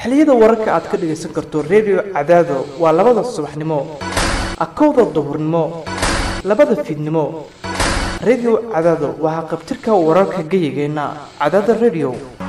xilliyada wararka aad ka dhagaysan karto redio cadaado waa labada subaxnimo akowda duhurnimo labada fiidnimo redio cadaado waa haqabtirka wararka geyigeenna cadaada redio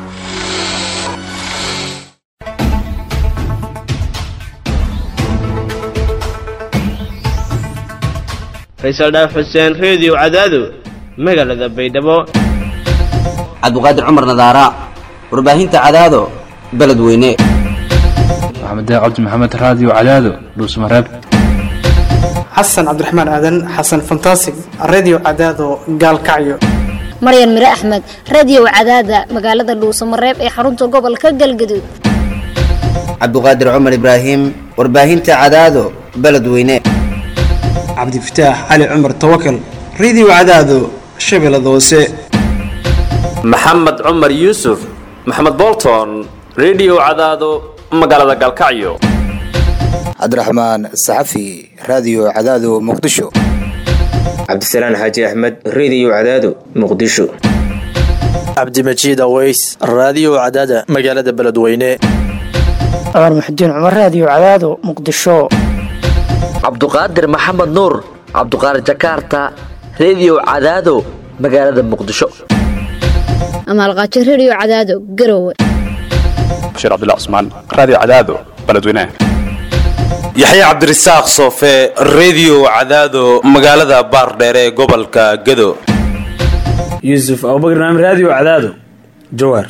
faysal dhaaf xuseen reediyo cadaado magaalada baydhabo cabdiqaadir cumar nadaara warbaahinta cadaado beledweyne maxamed cabdi maxamed raadiyo cadaado dhuusmareeb xasan cabdiraxmaan aadan xasan fantasig redio cadaado gaalkacyo maryan mire axmed radiyow cadaada magaalada dhuusamareeb ee xarunta gobolka galgaduud cabdiqaadir cumar ibraahim warbaahinta cadaado beledweyne cabdifataax cali cumar tawakal redio cadaado shabeellada hoose maxamed cumar yuusuf maxamed bolton redio cadaado magaalada galkacyo cabdiraxmaan saxafi raadiyo cadaado muqdisho cabdisalaan xaaji axmed reediyo cadaado muqdisho cabdimajiid aweys raadiyo cadaada magaalada beledweyne cumar muxudiin cumar raadiyo cadaado muqdisho cabduqaadir maxamed nuur cabduqaadir jakaarta reediyo cadaado magaalada muqdisho amaalqaajo redio cadaado garowe bashiir cabdilla cusmaan raadiyo cadaado beledweyne yaxye cabdirasaaq soofe reediyo cadaado magaalada baardheere ee gobolka gado yuusuf abubakr naam raadiyo cadaado jawaar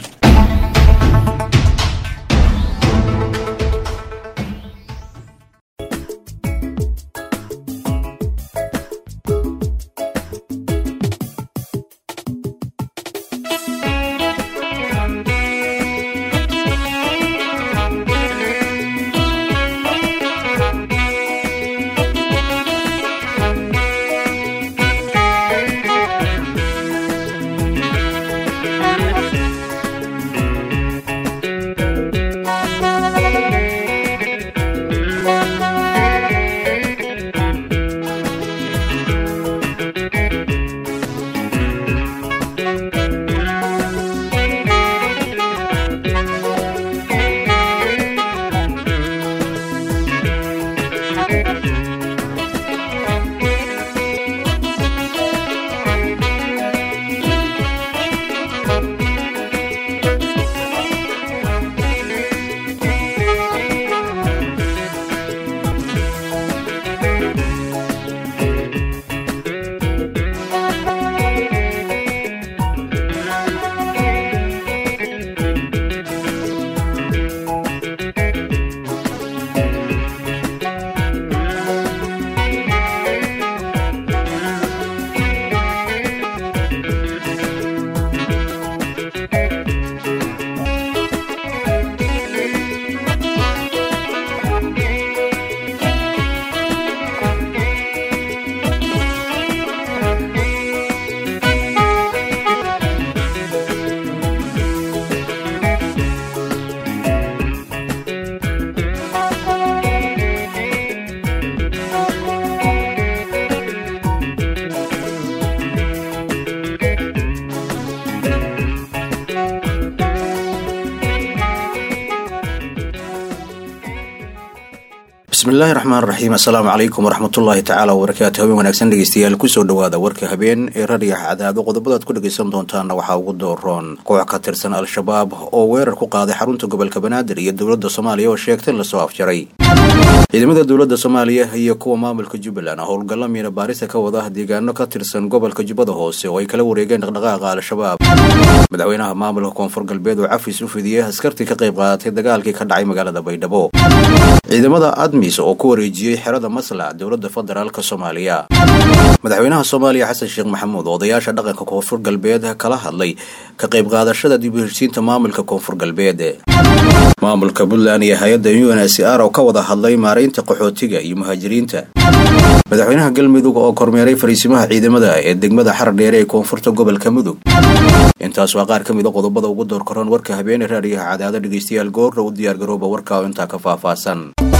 bismillahi raxmaan raxiim assalaamu calaykum waraxmatullaahi tacaala wabarakaatu habeen wanaagsan dhegeystayaal kusoo dhawaada warka habeen ee radiyaha cadaado qodobadaad ku dhagaysan doontaana waxaa ugu dooroon koox ka tirsan al-shabaab oo weerar ku qaaday xarunta gobolka banaadir iyo dowladda soomaaliya oo sheegtay in lasoo afjaray ciidamada dowladda soomaaliya iyo kuwa maamulka jubbaland howlgalla miina baarisa ka wada deegaano ka tirsan gobolka jubbada hoose oo ay kala wareegeen dhaqdhaqaaqa al-shabaab madaxweynaha maamulka koonfur galbeed oo cafis u fidiyey askartii ka qayb qaadatay dagaalkii ka dhacay magaalada baydhabo ciidamada admis oo ku wareejiyey xerada maslac dowladda federaalk soomaaliya madaxweynaha soomaaliya xasan sheekh maxamuud oo odayaasha dhaqanka koonfur galbeed kala hadlay ka qayb qaadashada dib u heshiinta maamulka koonfur galbeed maamulka puntland iyo hay-adda unhcr oo ka wada hadlay maaraynta qaxootiga iyo muhaajiriinta madaxweynaha galmudug oo kormeeray fariisimaha ciidamada ee degmada xarar dheere ee koonfurta gobolka mudug intaas waa qaar ka mid a qodobada ugu door koran warka habeene raadiyaha cadaado dhegeystayaal goorra u diyaargarooba warka oo intaa ka faahfaahsan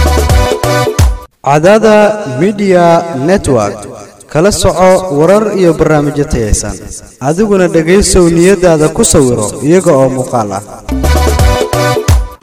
cadaada midiya network kala soco warar iyo barnaamijyo tayaysan adiguna dhegaysow niyadaada ku sawiro iyaga oo muuqaal ah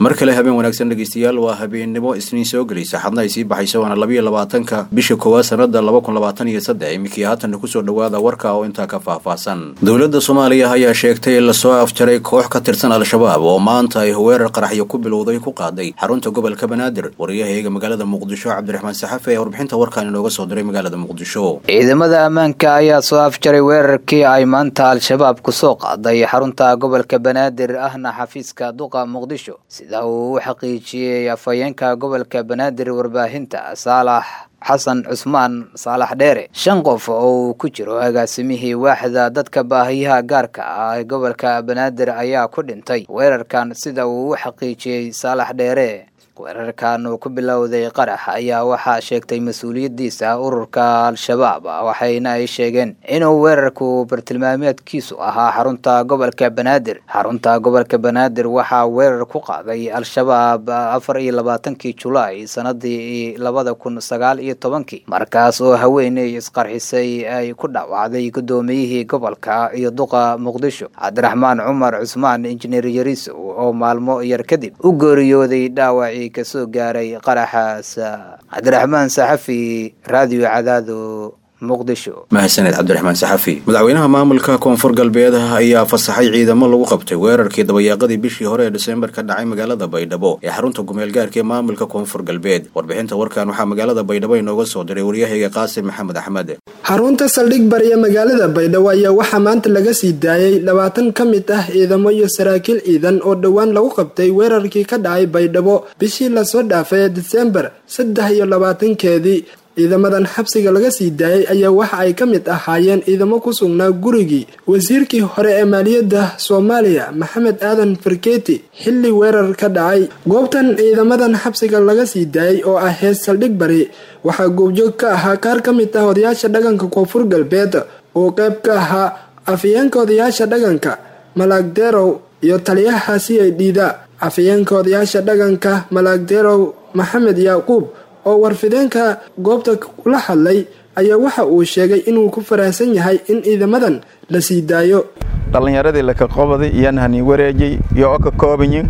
mar kale habeen wanaagsan dhegeystayaal waa habeennimo isniin soo gelaysa xadna ay sii baxayso waana labayo labaatanka bisha koowaad sanada laba kun labaatan iyo saddex iminkii haatanna kusoo dhawaada warka oo intaa ka faahfaahsan dowladda soomaaliya ayaa sheegtay in lasoo afjaray koox ka tirsan al-shabaab oo maanta ay weerar qaraxyo ku bilowday ku qaaday xarunta gobolka banaadir wariyahaeega magaalada muqdisho cabdiraxmaan saxafe ee warbixinta warkaan inooga soo diray magaalada muqdisho ciidamada ammaanka ayaa soo afjaray weerarkii ay maanta al-shabaab kusoo qaaday xarunta gobolka banaadir ahna xafiiska duqa muqdisho sida uu u xaqiijiyey afhayeenka gobolka banaadir warbaahinta saalax xasan cusmaan saalax dheere shan qof oo uu ku jiro agaasimihii waaxda dadka baahiyaha gaarka ah ee gobolka banaadir ayaa ku dhintay weerarkan sida uu u xaqiijiyey saalax dheere weerarkan uu ku bilowday qarax ayaa waxaa sheegtay mas-uuliyadiisa ururka al-shabaab waxayna ay sheegeen inuu weerarku bartilmaameedkiisu ahaa xarunta gobolka banaadir xarunta gobolka banaadir waxaa weerar ku qaaday al-shabaab afar iyo labaatankii julaay sanadii labada kun sagaal iyo tobankii markaas oo haweeney isqarxisay ay ku dhaawacday gudoomiyihii gobolka iyo duqa muqdisho cabdiraxmaan cumar cusmaan injineer yarisow oo maalmo yar kadib u geeriyooday dhaawaci kasoo gaaray qaraxaas cabdiraxmaan saxafi raadiyo cadaado muqdisho mahadsaned cabdiraxmaan saxafi madaxweynaha maamulka koonfur galbeed ayaa fasaxay ciidamo lagu qabtay weerarkii dabayaaqadii bishii hore ee disembar ka dhacay magaalada baydhabo ee xarunta gumeel gaarka ee maamulka koonfur galbeed warbixinta warkan waxaa magaalada baydhabo inooga soo diray waryahayga qaasim maxamed axmed xarunta saldhig bariya magaalada baydhabo ayaa waxaa maanta laga sii daayay labaatan ka mid ah ciidamo iyo saraakiil ciidan oo dhowaan lagu qabtay weerarkii ka dhacay baydhabo bishii lasoo dhaafay ee disembar saddex iyo labaatankeedii ciidamadan xabsiga laga sii daayay ayaa waxa ay ka mid ahaayeen ciidamo ku sugnaa gurigii wasiirkii hore ee maaliyadda soomaaliya maxamed aadan farkeeti xilli weerar ka dhacay goobtan ciidamadan xabsiga laga sii daayay oo ah hees saldhig bari waxaa goobjoog ka ahaa qaar ka mid ah odayaasha dhaqanka koonfur galbeed oo qayb ka ahaa afayeenka odayaasha dhaqanka malaagdeerow iyo taliyaha c i dhiida afayeenka odayaasha dhaqanka malaagdeerow maxamed yaaquub oo warfideenka goobta kula hadlay ayaa waxa uu sheegay inuu ku faraahsan yahay in ciidamadan la sii daayo dhallinyaradii laka qobaday iyaan hani wareejay iyo oo ka koobanyin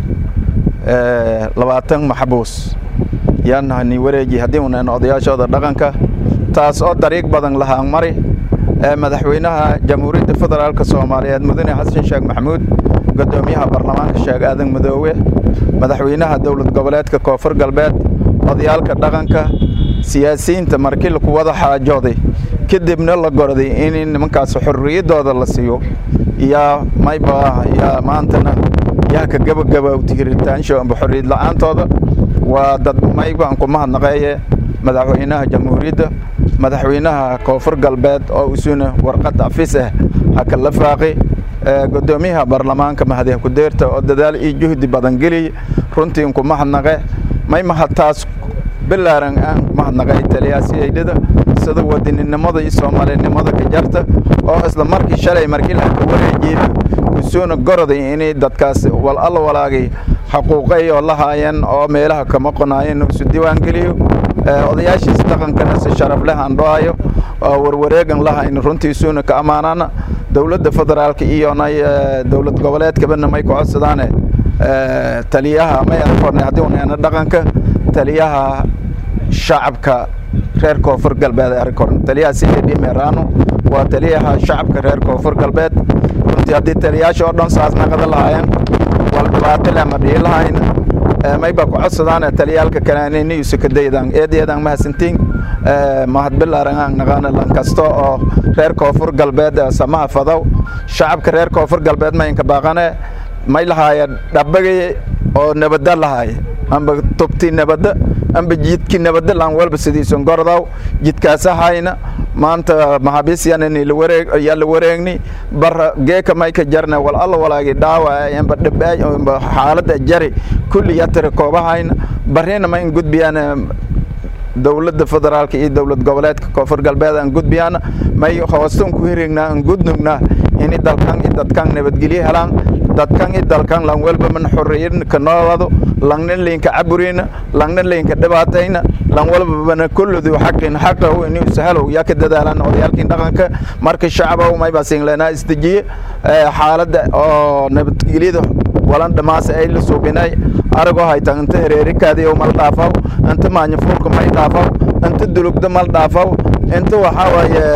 labaatan maxbuus yaan hani wareejay haddii unan odayaashooda dhaqanka taas oo dariiq badan lahaan mari madaxweynaha jamhuuriyadda federaalk soomaaliyeed mudane xasan sheekh maxamuud gudoomiyaha baarlamaanka sheekh aadan madoowe madaxweynaha dowlad goboleedka koonfur galbeed odayaalka dhaqanka siyaasiyiinta markii laku wada xaajooday kadibna la gorday in nimankaas xorriyaddooda la siiyo yaa mayba yaa maantana yaa ka gabagabowti hiritaansho amba xorriyad la-aantooda waa dad maybaan ku mahadnaqeeye madaxweynaha jamhuuriyadda madaxweynaha koonfur galbeed oo isuna warqad afis ah ha kala faaqi gudoomiyaha baarlamaanka mahadiha kudeerta oo dadaal iyo juhdi badan geliy runtii ku mahadnaqe may mahadtaas bilaaran aan mahadnaqay taliyaasiyaydhada sida wadaninimada iyo soomaalinimada ka jarta oo isla markii shalay markii la ka wareejiyey usuuna goroday inay dadkaas wal alla walaagay xaquuqay oo la haayeen oo meelaha kama qonaayeen isu diiwaan geliyo odayaashiis dhaqankana si sharaf leh aan dhoayo oo warwareegan lahayn runtii isuuna ka ammaanana dowladda federaalka iyona dowlad goboleedkabana may ku codsadaane taliyaha may arkorne haddii uneena dhaqanka taliyaha shacabka reer koonfur galbeed arkorne taliyaha cid merano waa taliyaha shacabka reer koonfur galbeed runtii haddii taliyaasha oo dhan saas naqada lahaayeen wal dhibaato lema dhihi lahayn mayba ku codsadaane taliyaalka kanaanini usukadaydan eedeedan mahadsantiin mahad bilaaran naqaana lan kasta oo reer koonfur galbeed samaha fadow shacabka reer koonfur galbeed maynka baaqane may lahaaya dhabagay oo nabada lahaaya amba tubti nabada amba jidki nabada lan walba sidiisun gordaw jidkaasa hayna maanta maxaabiis yanani yaa la wareegni bar geeka may ka jarna wal alla walaagi dhaawa amba dhibaay amba xaalada jari kulli yatira koobahayna barina ma in gudbiyaan dowladda federaalka iyo dowlad goboleedka koonfur galbeed aan gudbiyaan may hoostan ku hirignaa aan gudnugnaa ini dalkan iyo dadkan nabadgelyo helaan dadkan iyo dalkan lan walba man xorriyin ka noolado langna leynka caburina langna leynka dhibaatayna lan walbabana kulludu xaqin xaqahu inuu sahalow yaa ka dadaalaan odayaalkii dhaqanka marka shacabow may baa singleenaa isdejiye xaaladda oo nabadgelyada walan dhamaase ay la suubinay aragoo haytan inta hereerikaadiyo mal dhaafaw inta maanyafuulka may dhaafaw inta dulugda mal dhaafaw inta waxaa waaye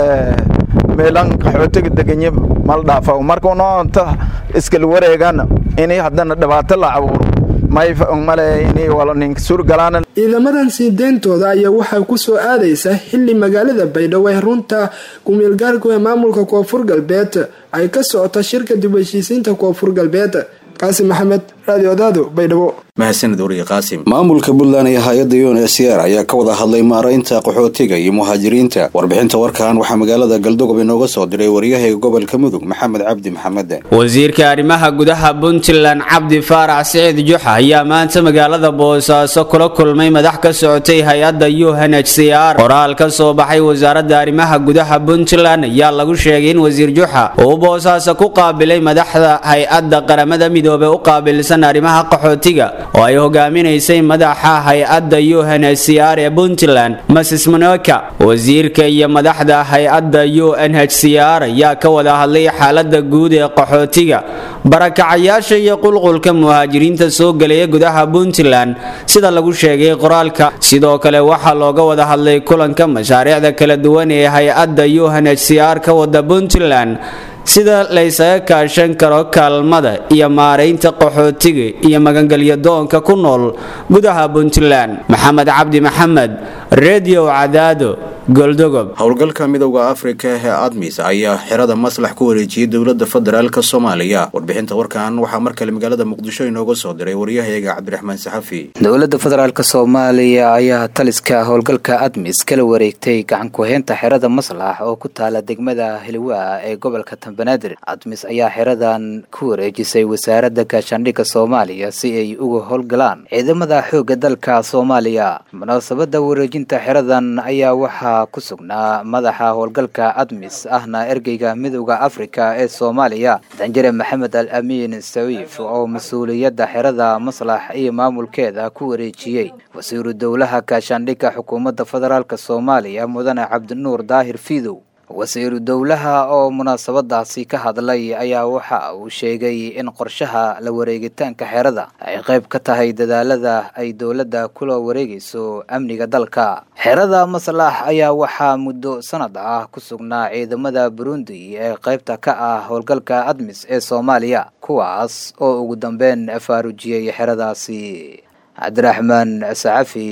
meelan qaxootiga deganyo mal dhaafaw marka unoo inta iskala wareegan inay haddana dhibaato la abuuro may male inay wala ninka suurgalaan ciidamadan sii deyntooda ayaa waxaa ku soo aadaysa xili magaalada baydhabo ee runta kumeelgaarku ee maamulka koonfur galbeed ay ka socota shirka dib heshiisiinta koonfur galbeed qaasim maxamed radio odaado baydhabo mahadsanid wariye qaasim maamulka puntland iyo hay-adda un s r ayaa ka wada hadlay maaraynta qaxootiga iyo muhaajiriinta warbixinta warkan waxaa magaalada galdogob inooga soo diray waryahayga gobolka mudug maxamed cabdi maxamed wasiirka arrimaha gudaha puntland cabdi faarax siciid juxa ayaa maanta magaalada boosaaso kula kulmay madax ka socotay hay-adda u n h c r qoraal ka soo baxay wasaaradda arrimaha gudaha puntland ayaa lagu sheegay in wasiir juxa uu boosaaso ku qaabilay madaxda hay-adda qaramada midoobey u qaabilsan arrimaha qaxootiga oo ay hogaaminaysay madaxa hay-adda u n h c r ee puntland mrs monoka wasiirka iyo madaxda hay-adda u n h c r ayaa ka wada hadlay xaalada guud ee qaxootiga barakacayaasha iyo qulqulka muhaajiriinta soo gelaya gudaha puntland sida lagu sheegay qoraalka sidoo kale waxaa looga wada hadlay kulanka mashaariicda kala duwan ee hay-adda u n h c r ka wada puntland sida laysaga kaashan karo kaalmada iyo maaraynta qaxootiga iyo magangelyo doonka ku nool gudaha puntland maxamed cabdi maxamed redio cadaado goldogob howlgalka midowda afrika ee admis ayaa xerada maslax ku wareejiyey dowladda federaalk soomaaliya warbixinta warkan waxaa mar kale magaalada muqdisho inooga soo diray waryahayaga cabdiraxmaan saxafi dowladda federaalk soomaaliya ayaa taliska howlgalka admis kala wareegtay gacan ku-heynta xerada maslax oo ku taala degmada hilwaa ee gobolka banaadir admis ayaa xeradan ku wareejisay wasaaradda gaashaandhigga soomaaliya si ay uga howlgalaan ciidamada xoogga dalka soomaaliya munaasabada wareejinta xeradan ayaa waxaa ku sugnaa madaxa howlgalka admis ahna ergeyga midowda afrika ee soomaaliya danjare maxamed al amiin sawiif oo mas-uuliyadda xerada maslax iyo maamulkeeda ku wareejiyey wasiiru dowlaha gaashaandhigga xukuumadda federaalk soomaaliya mudane cabdinuur daahir fiidow wasiiru dowlaha oo munaasabadaasi ka hadlay ayaa waxa uu sheegay in qorshaha la wareegitaanka xerada ay qayb ka tahay dadaalada ay dowladda kula wareegayso amniga dalka xerada maslax ayaa waxaa muddo sanad ah ku sugnaa ciidamada burundi ee qaybta ka ah howlgalka admis ee soomaaliya kuwaas oo ugu dambeyn faarujiyey xeradaasi cabdiraxmaan sacafi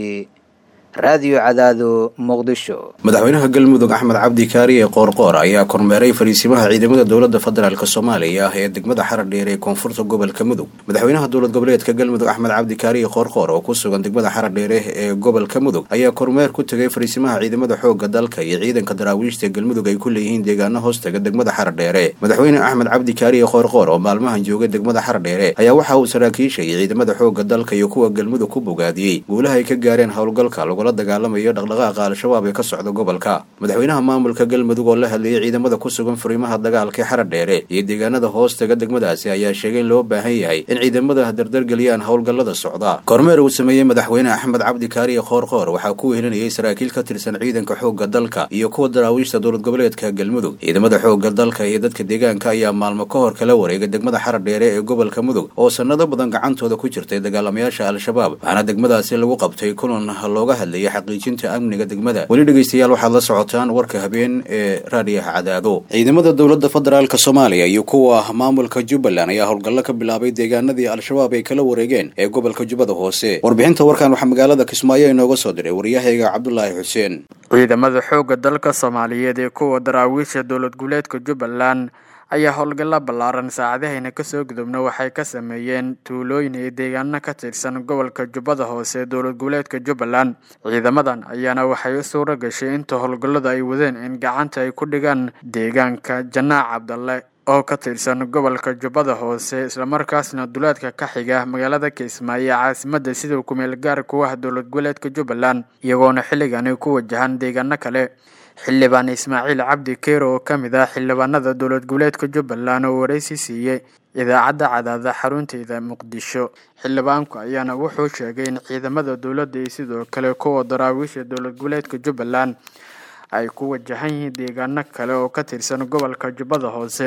raadiyo cadaado muqdisho madaxweynaha galmudug axmed cabdi kaariye qoorqoor ayaa kormeeray fariisimaha ciidamada dowladda federaalk soomaaliya ee degmada xaradheer ee koonfurta gobolka mudug madaxweynaha dowlad goboleedka galmudug axmed cabdi kaariye qoorqoor oo ku sugan degmada xaradheere ee gobolka mudug ayaa kormeer ku tegay fariisimaha ciidamada xooga dalka iyo ciidanka daraawiishta galmudug ay ku leeyihiin deegaano hoostaga degmada xaradheere madaxweyne axmed cabdi kaariye qoorqoor oo maalmahan joogay degmada xaradheere ayaa waxa uu saraakiisha iyo ciidamada xooga dalka iyo kuwa galmudug ku bogaadiyey guulaha ay ka gaareen howlgalka dagaalamayo dhaqdhaqaaqa al-shabaab ee ka socda gobolka madaxweynaha maamulka galmudug oo la hadlayay ciidamada ku sugan furimaha dagaalka ee xaradheere iyo deegaanada hoostaga degmadaasi ayaa sheegay in loo baahan yahay in ciidamada dardargeliyaan howlgallada socda kormeer uu sameeyey madaxweyne axmed cabdi kaariye qoorqoor waxaa ku wehelinayay saraakiil ka tirsan ciidanka xoogga dalka iyo kuwa daraawiishta dowlad goboleedka galmudug ciidamada xoogga dalka iyo dadka deegaanka ayaa maalmo ka hor kala wareegay degmada xaradheere ee gobolka mudug oo sanado badan gacantooda ku jirtay dagaalamayaasha al-shabaab waxaana degmadaasi lagu qabtay kulan looga hadlayay xaqiijinta amniga degmada weli dhegaystayaal waxaad la socotaan warka habeen ee raadiyaha cadaado ciidamada dowladda federaalk soomaaliya iyo kuwa maamulka jubbaland ayaa howlgallo ka bilaabay deegaanadii al-shabaab ay kala wareegeen ee gobolka jubbada hoose warbixinta warkan waxaa magaalada kismaayo inooga soo diray waryahayga cabdulaahi xuseen ciidamada xoogga dalka soomaaliyeed ee kuwa daraawiisha dowlad goboleedka jubbaland ayaa howlgalla ballaaran saacadahayna kasoo gudubna waxay ka sameeyeen tuulooyin iyo deegaano ka tirsan gobolka jubbada hoose ee dowlad goboleedka jubbaland ciidamadan ayaana waxay u suuro gashay inta howlgallada ay wadeen in gacanta ay ku dhigaan deegaanka janaac cabdalle oo ka tirsan gobolka jubbada hoose islamarkaasna duleedka ka xiga magaalada kismaayo ee caasimadda sida kumeel gaar kuwaha dowlad goboleedka jubbaland iyagoona xilligani ku wajahan deegaano kale xildhibaan ismaaciil cabdi keero oo ka mid ah xildhibaanada dowlad goboleedka jubbaland oo waraysi siiyey idaacadda cadaada xarunteeda muqdisho xildhibaanku ayaana wuxuu sheegay in ciidamada dowladda iyo sidoo kale kuwa daraawiisha dowlad goboleedka jubbaland ay ku wajahan yihiin deegaano kale oo ka tirsan gobolka jubbada hoose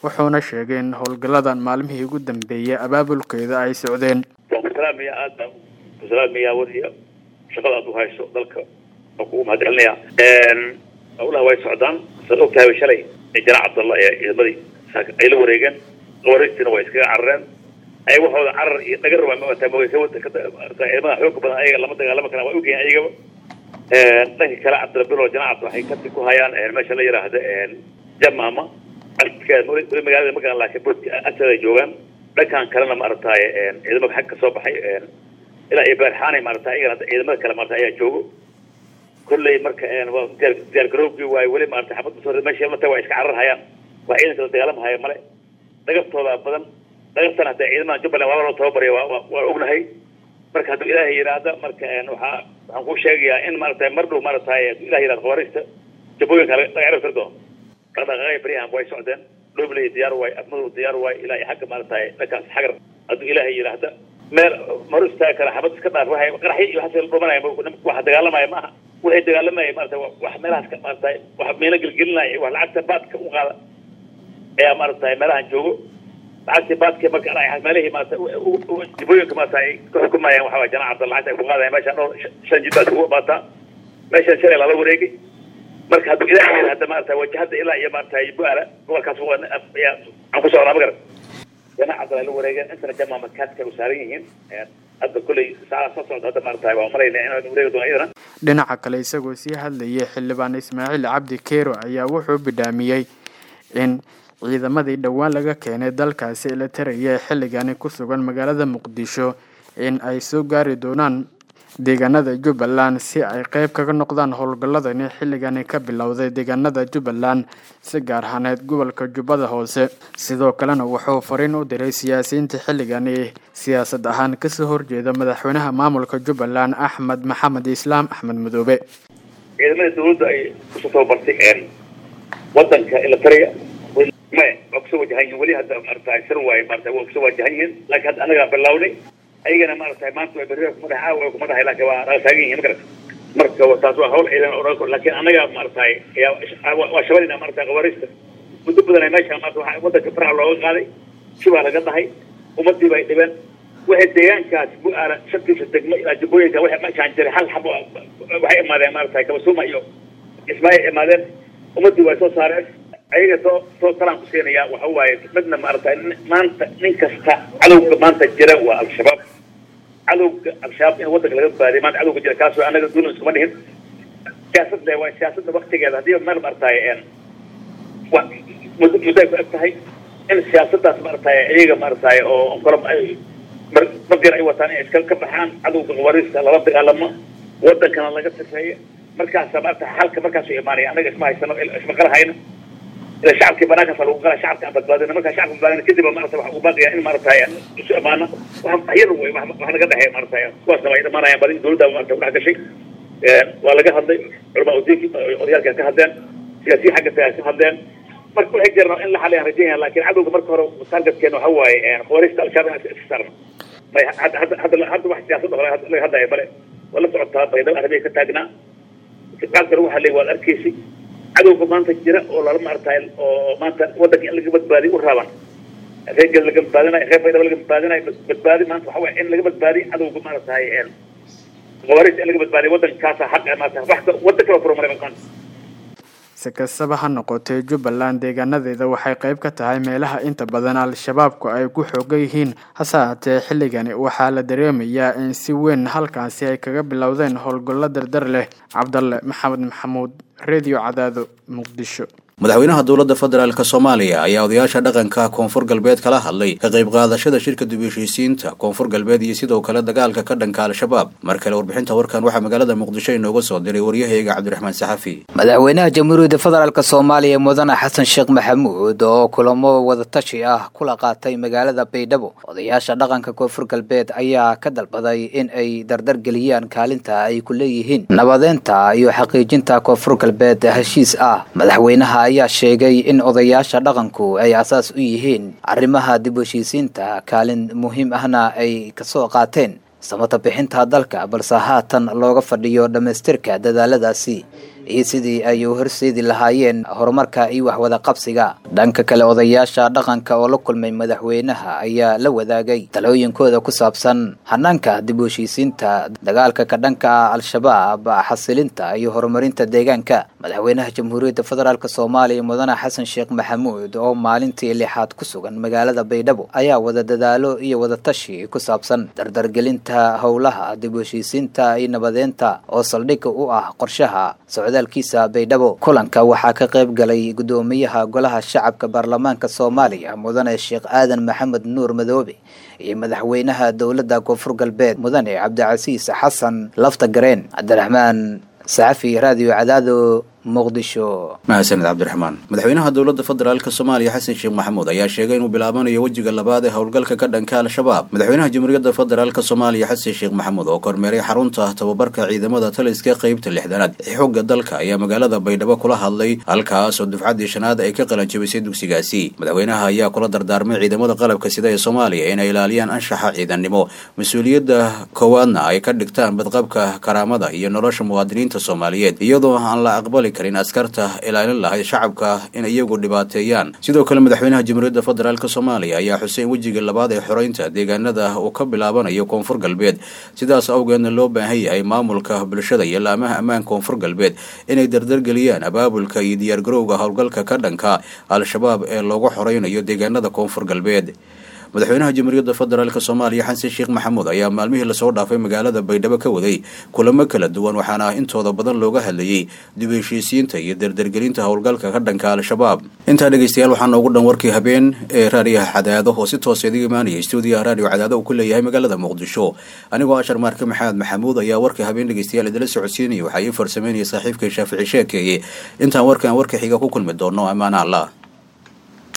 wuxuuna sheegay in howlgalladan maalmihii ugu dambeeyay abaabulkeeda ay socdeen waan ku salaamaya aad baan ku salaamaya wadiya shaqada aad u hayso dalka waan kugu mahadcelinaya howlaha way socdaan saad og tahay shalay janaac cabdalla ee ciidamadii ay la wareegeen wareegtiina way iskaga carareen ay waxooda carar iyo dhagar rabaa ma wataa ma ciidamada xooga badan ayaga lama dagaalama karaan waa ogyahin ayagaba dhanka kale cabdilabilo janaac cabdi waxay kasi ku hayaan meesha la yidhaahda jamaama weli magaalada ma garan laakiin boodka agteeda joogaan dhankan kalena maaragtaaye ciidamada xag ka soo baxay ilaa iyo beerxaanay maaragtay ayagana ciidamada kale maarata ayaa joogo kolley marka diyaar garoobkii waaye weli maarata xabad usoo meesha mata waa iska carar hayaan waa ciidanka la dagaalamahaya male dhagartooda badan dhagartana hadee ciidamada jubbaland waaba loo tababaraya waa waa ognahay marka hadduu ilaahay yidhaahda marka waxaa waxaan kuu sheegayaa in maaragtay mar dhow maaragtay hadduu ilahay yidhahda khawaariista jabooyinka laga cirib tiri doono dhaqdhaqaaqaya baryahan way socdeen dhobley diyaar waay afmadow diyaar waay ilaa iyo xagga maaragtay dhankaas xagar hadduu ilaahay yidhaahda meel maru istaagi kara xabad iska dhaaf waxay qaraxyo iyo waxaas la dhumanaya waxa dagaalamaya maaha waxay dagaalamaya maarata wax meelahaas ka maaragtay wax meelo gelgelinaya wax lacagta baadka u qaada ayaa maaragtay meelahan joogo lacagtii baadka marka meelihii maarata jibooyinka maarata ay ka xukumayaan waxaa janaac cabda lacagta ay ku qaadaya meesha dhowr shan jid baad kugu baataa meeshan shalay lala wareegay marka hadduu ilaahay yidhaahda maarata wajahada ilaa iyo maarata bu-aala gobolkaas ayaa aan ku socnaa ma garan janaac cabdala la wareegeen intana jamaa makaadka u saaran yihiin hadda kolley saacada soo socda hadda maarata waa malayna inaan wareegi doono iyadana dhinaca kale isagoo sii hadlayay xildhibaan ismaaciil cabdi keero ayaa wuxuu bidhaamiyey in ciidamadii dhowaan laga keenay dalkaasi la taraya ee xilligani ku sugan magaalada muqdisho in ay soo gaari doonaan deegaanada jubbaland si ay qeyb kaga noqdaan howlgalladani xilligani ka bilowday deegaanada jubbaland si gaar ahaaneed gobolka jubbada hoose sidoo kalena wuxuu fariin u diray siyaasiyiinta xilligani siyaasad ahaan kasoo horjeeda madaxweynaha maamulka jubbaland axmed maxamed islaam axmed madoobe ciidamada dawladda ay kusoo tababartay wadanka ilatariya maya waa kusoo wajahan yihin weli hadda maarata sir waaye maarata waa kusoo wajahan yihiin laakiin hadda anagaa bilownay ayagana maarata maanta waa berri kuma dhaxa waa kuma dhahay laakiin waa naga taagan yihiin magarata marka taas waa hawl ciidan oo laakiin anaga maarata waa shabalina maarata qawaariista muddo badan ay meesha maarata waxaa wadanka faraha looga qaaday shibaa laga dhahay ummadii bay dhibeen waxay deegaankaas bu-aala shantiisa degmo ilaa jubbooyinka waxay meeshaan jiray hal xabo waxay imaadeen maarata kabasuuma iyo ismaaciil imaadeen ummadii way soo saareen ayaga soo soo talaan ku siinaya waxa waaye midna maarata maanta nin kasta cadowga maanta jira waa al-shabaab cadowga al-shabaab in wadanka laga baadiy maanta cadowga jira kaas waa anaga duulan iskuma dhihin siyaasad le waa siyaasadda waktigeeda haddii meel maarataye wa muddo muddo ay ku eg tahay in siyaasaddaas maarataye iyaga maarataye oo kala maqir ay wataan inay iska ka baxaan cadowga qawaariista lala dagaalamo wadankana laga sifeeyo markaasa maarata xalka markaasuu imaanaya anaga isma haysano isma qala hayno ila shacabkii banaankaas lagu qala shacabka aan badbaadina markaa shacabka badbaadina kadib maarata waxa uu baaqaya in maarata isu imaana wax yar wey wax naga dhexeeya maarata kuwaasna way dhamaanayaan badi dowladda maarata kudhex gashay waa laga hadlay culamaa udiinki odayaalka ka hadleen siyaasiyi xagga ka hadleen marka waxay jirnaa in la xaliyaan rajaynaya laakiin cadowga marka hore targetkeena waxa waaye khawaariista al-shabaab inaan iska saarno may hadda hadda hadda wax siyaasadda hore laga hadlaya bale waa la socotaa baydhabo arabiya ka taagnaa qaabka lagu hadlay waad arkaysay cadowga maanta jira oo lala maartay oo maanta wadanka in laga badbaadiyo u raaban reergeeda laga badbaadinayo reer baydhabo laga badbaadinayo badbaadi maanta waxa waye in laga badbaadiyo cadowga maaragtay khawaariista in laga badbaadiyo wadankaasa xaq maarata wax wadan kala furo maray maanta si kastaba ha noqotee jubbaland deegaanadeeda waxay qayb ka tahay meelaha inta badan al-shabaabku ay ku xoogan yihiin hase haatee xilligani waxaa la dareemayaa in si weyn halkaasi ay kaga bilowdeen howlgallo dardar leh cabdalle maxamed maxamuud redio cadaado muqdisho madaxweynaha dowladda federaalk soomaaliya ayaa odayaasha dhaqanka koonfur galbeed kala hadlay ka qayb qaadashada shirka dib heshiisiinta koonfur galbeed iyo sidoo kale dagaalka ka dhanka al-shabaab mar kale warbixinta warkan waxaa magaalada muqdisho inooga soo diray waryahayga cabdiraxmaan saxafi madaxweynaha jamhuuriyadda federaalk soomaaliya mudane xasan sheekh maxamuud oo kulamo wadatashi ah kula qaatay magaalada baydhabo odayaasha dhaqanka koonfur galbeed ayaa ka dalbaday in ay dardar geliyaan kaalinta ay ku leeyihiin nabadeynta iyo xaqiijinta koonfur galbeed heshiis ah madaxweynaha ayaa sheegay in odayaasha dhaqanku ay asaas u yihiin arrimaha dib heshiisiinta kaalin muhiim ahna ay kasoo qaateen samata bixinta dalka balse haatan looga fadhiyo dhammaystirka dadaaladaasi iyo sidii ay u horseedi lahaayeen horumarka iyo waxwada qabsiga dhanka kale odayaasha dhaqanka oo la kulmay madaxweynaha ayaa la wadaagay talooyinkooda ku saabsan hanaanka dib u heshiisiinta dagaalka ka dhanka ah al-shabaab xasilinta iyo horumarinta deegaanka madaxweynaha jamhuuriyadda federaalk soomaaliya mudane xasan sheekh maxamuud oo maalintii lixaad ku sugan magaalada baydhabo ayaa wada dadaalo iyo wadatashi ku saabsan dardargelinta howlaha dib u heshiisiinta iyo nabadeynta oo saldhig u ah qorshaha socdaalkiisa baydhabo kulanka waxaa ka qayb galay gudoomiyaha golaha shacabka baarlamaanka soomaaliya mudane sheekh aadan maxamed nuur madoobe iyo madaxweynaha dowladda koonfur galbeed mudane cabdicasiis xasan lafta gareen cabdiraxmaan saxafi raadiyo cadaado muqdisho mahadsaned cabdiraxmaan madaxweynaha dowladda federaalk soomaaliya xasan sheekh maxamuud ayaa sheegay inuu bilaabanayo wejiga labaad ee howlgalka ka dhanka al-shabaab madaxweynaha jamhuuriyadda federaalk soomaaliya xasan sheekh maxamuud oo kormeeray xarunta tababarka ciidamada taliska qeybta lixdanaad ee xooga dalka ayaa magaalada baydhabo kula hadlay halkaas oo dufcaddii shanaad ay ka qalanjabisay dugsigaasi madaxweynaha ayaa kula dardaarmay ciidamada qalabka sida ee soomaaliya inay ilaaliyaan anshaxa ciidannimo mas-uuliyadda koowaadna ay ka dhigtaan badqabka karaamada iyo nolosha muwaadiniinta soomaaliyeed iyadoo aan la aqbali karin askarta ilaalin lahayd shacabka in iyagu dhibaateeyaan sidoo kale madaxweynaha jamhuuriyadda federaalk soomaaliya ayaa xuseen wejiga labaad ee xoreynta deegaanada uu ka bilaabanayo koonfur galbeed sidaas awgeedna loo baahan yahay maamulka bulshada iyo laamaha ammaanka koonfur galbeed inay dardargeliyaan abaabulka iyo diyaargarowga howlgalka ka dhanka al-shabaab ee loogu xoreynayo deegaanada koonfur galbeed madaxweynaha jamhuuriyadda federaalk soomaaliya xasan sheekh maxamuud ayaa maalmihii lasoo dhaafay magaalada baydhabo ka waday kulamo kala duwan waxaana intooda badan looga hadlayey dib u heshiisiinta iyo dardargelinta howlgalka ka dhanka al-shabaab intaa dhegeystayaal waxaa noogu dhan warkii habeen ee raadiyaha cadaado oo si toosa idiga imaanaya stuudiyaha raadiyo cadaado uu ku leeyahay magaalada muqdisho anigoo ashar maarke maxamed maxamuud ayaa warkii habeen dhegeystayaal idila socodsiinaya waxaa ii farsameynaya saaxiibkay shaafici sheekeeye intaan warkaan warka xiga ku kulmi doono amaana allah